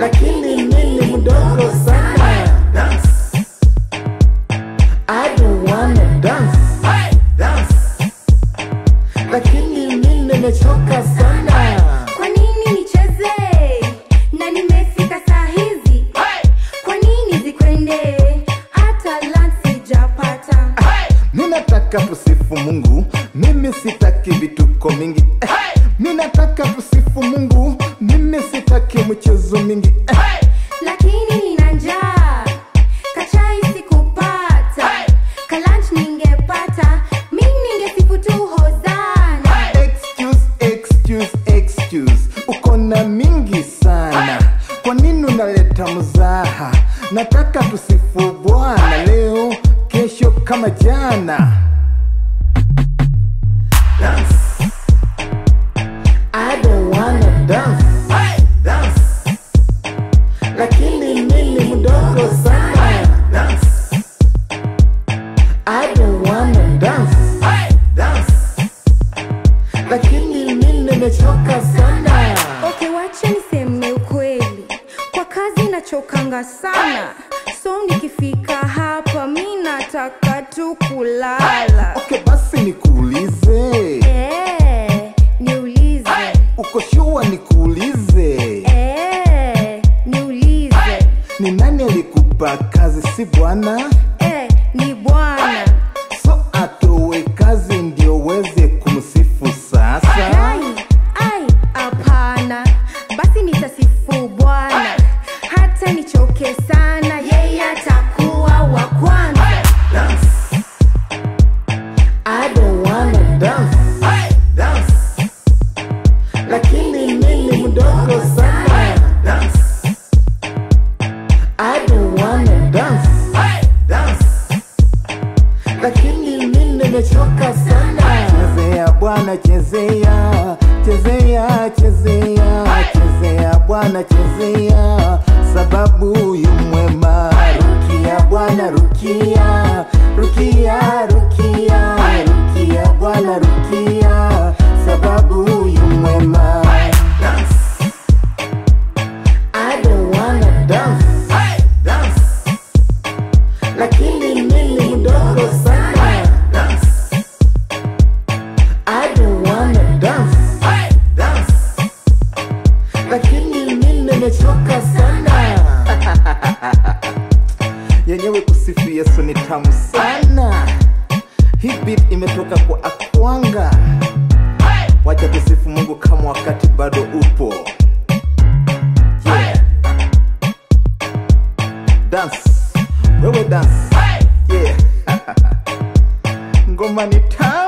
lakini mimi mdogo sana. dance, I don't wanna dance, dance, lakini mimi nimechoka sana. Kwa nini nicheze na nimefika saa hizi? Kwa nini zikwende hata lunch sijapata? Mi nataka tusifu Mungu, mimi sitaki vituko mingi. Eh, Mi nataka tusifu Mungu, mimi sitaki mchezo mingi. Eh, Lakini nina njaa, kachai sikupata, kalunch ningepata, mi ningesifu tu hozana. Excuse, excuse, excuse, uko na mingi sana. Kwa nini unaleta mzaha? Nataka tusifu Bwana leo, kesho kama jana. dance, I don't wanna dance, dance, lakini mimi mdogo sana. dance, I don't wanna dance, dance, lakini mimi nimechoka sana. Okay, wacha niseme ukweli, kwa kazi nachokanga sana, so nikifika hapa mi nataka tu kulala. Okay, basi nikuulize, Eh, niulize. uko sure nikuulize, Eh, niulize. ni nani alikupa kazi? Si Bwana? Eh, ni Bwana. So atowe kazi ndio uweze kumsifu sasa. Ai, ai, hapana. Basi nitasifu Bwana hata nichoke sana, yeye atakuwa wa kwanza. dance, I don't wanna dance, dance, lakini mimi mdogo sana. dance, I don't wanna dance, dance, lakini mimi nimechoka sana. Chezea Bwana, chezea, chezea, chezea, chezea Bwana, chezea, sababu yu mwema. Rukia Bwana, rukia, rukia, rukia, rukia Bwana, rukia, sababu yu mwema. dance, I don't wanna dance, dance, lakini mimi mdogo sana. dance, I don't wanna dance, dance, lakini mimi nimechoka sana. Yenyewe kusifu Yesu ni tamu sana. Hii beat imetoka kwa Akwanga. Wacha tusifu Mungu kama wakati bado upo. Yeah. Dance. Wewe dance. Yeah. Ngoma ni tamu.